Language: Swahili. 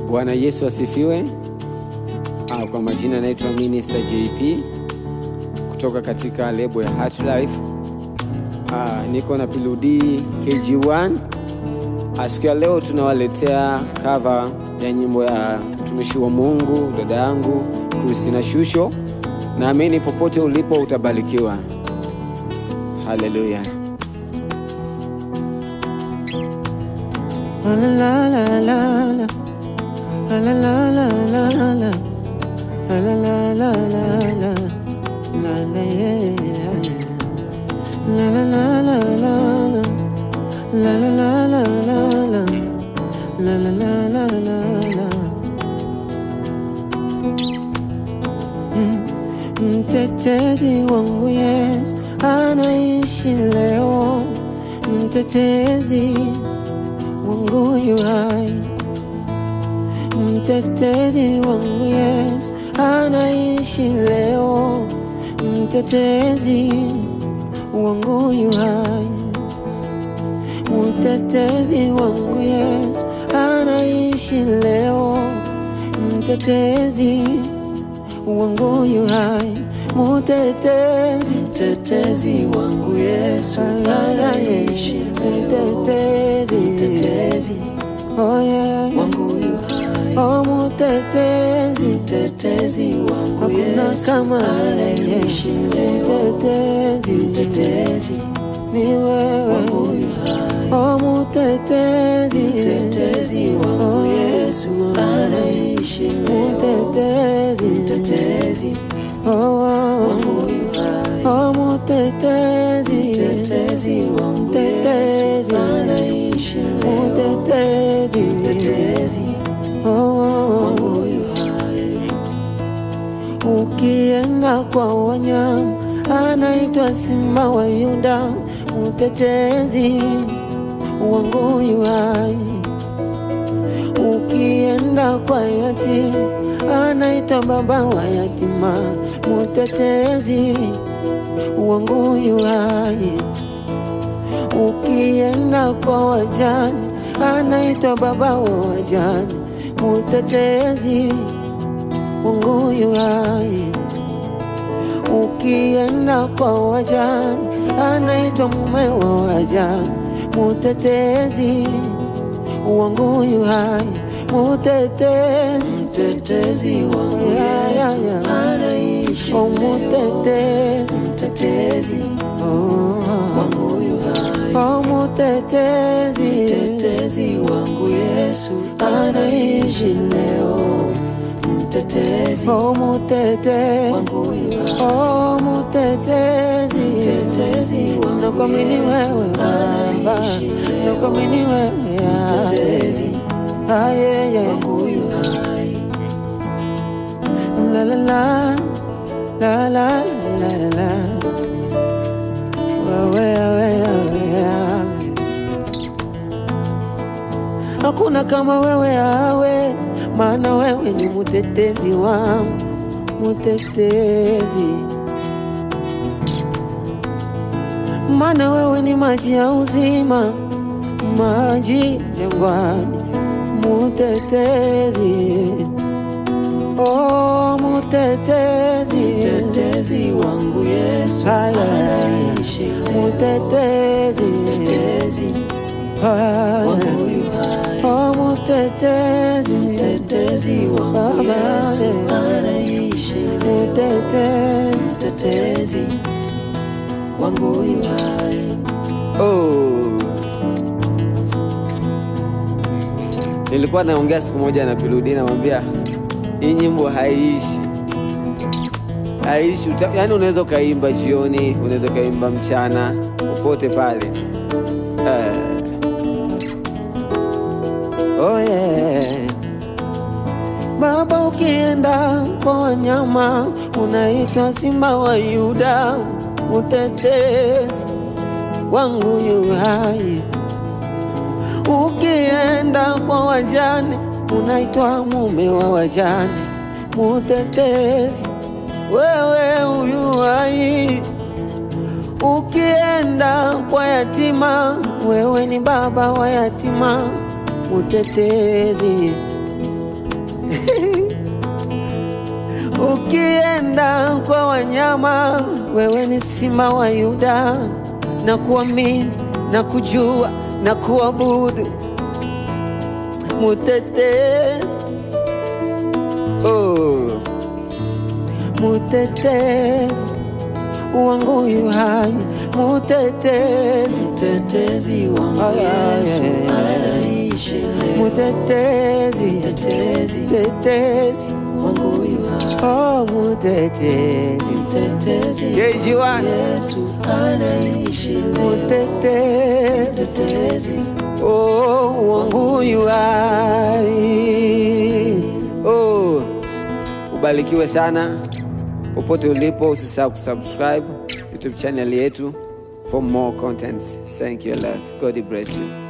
Bwana Yesu asifiwe. Ah, kwa majina naitwa Minister JP kutoka katika lebo ya Heart Life. Ah, niko na Piludi KG1. Ah, siku ya leo tunawaletea cover ya nyimbo ya mtumishi wa Mungu dada yangu Christina Shusho. Naamini popote ulipo utabarikiwa. Haleluya. La la la la la. La la la la la la. La la la la la la. La la yeah yeah yeah. La la la la la la. La la la la la la. La la la la la la. Mm. Mtetezi wangu Yesu anaishi leo, mtetezi wangu yu hai, mtetezi wangu Yesu anaishi leo, mtetezi wangu yu hai, mtetezi wangu Yesu anaishi leo, mtetezi wangu yu hai, mtetezi Mtetezi wangu Yesu anaishi leo, mtetezi mtetezi oh yeah. wangu yu hai, Oh, mutetezi mtetezi wangu hakuna Yesu kama anaishi leo, mutetezi mtetezi ni wewe wangu yu hai, oh mutetezi mtetezi wangu Yesu anaishi leo, mutetezi mtetezi oh oh wangu yu hai, oh mutetezi mtetezi wangu Yesu Mtetezi. anaishi leo, mutetezi mtetezi oh oh wangu yu hai. Ukienda kwa wanyama anaitwa simba wa Yuda, mtetezi wangu yu hai. Ukienda kwa yatima anaitwa baba wa yatima, mtetezi wangu yu hai. Ukienda kwa wajane anaitwa baba wa wajane, mtetezi wangu yu hai. Ukienda kwa wajane anaitwa mume wa wajane, mutetezi wangu yu hai, mutetezi Mtetezi wangu Yeah, yeah, Yesu yeah. anaishi oh, leo, mutetezi mtetezi oh, wangu yu hai, oh, mutetezi mtetezi wangu Yesu anaishi leo, mtetezi oh, mutetezi wangu yu hai, oh, mutetezi mtetezi wangu nakuamini Yesu wewe Baba, anaishi leo, nakuamini wewe ah, mtetezi ah, yeah, yeah. wangu yu hai, La la la la la la la wewe wewe wewe Hakuna kama wewe awe, maana wewe ni mutetezi wangu, mutetezi. Maana wewe ni maji ya uzima, maji jangwani, mutetezi. Oh, mutetezi, mtetezi wangu Yesu Haya. anaishi leo, mutetezi, mtetezi Haya. wangu yu hai, Oh, mutetezi, mtetezi wangu Baba, Yesu yeah. anaishi leo, mutetezi. mtetezi wangu yu hai, Oh. Nilikuwa naongea siku moja na Piludi, namwambia hii nyimbo haiishi, haiishi. Uta- Yaani unaweza ukaimba jioni, unaweza ukaimba mchana, popote pale eh. Oh yeah. Baba, ukienda kwa wanyama unaitwa simba wa Yuda, utetezi wangu yu hai. Ukienda kwa wajane unaitwa mume wa wajane, mutetezi wewe uyu hai. Ukienda kwa yatima, wewe ni baba wa yatima, utetezi Ukienda kwa wanyama, wewe ni simba wa Yuda, na kuamini na kujua na kuabudu mutetezi, oh, mutetezi wangu yu hai, mutetezi, Mtetezi wangu Ay, ay, Yesu ay, ay. anaishi leo. mutetezi, Mtetezi. mutetezi, Wangu yu hai. oh, mutetezi, Mtetezi Keji wa Yesu anaishi leo. mutetezi, Mtetezi oh, wangu yu hai, oh, ubarikiwe sana popote ulipo, usisahau kusubscribe YouTube channel yetu for more contents. Thank you a lot. God bless you.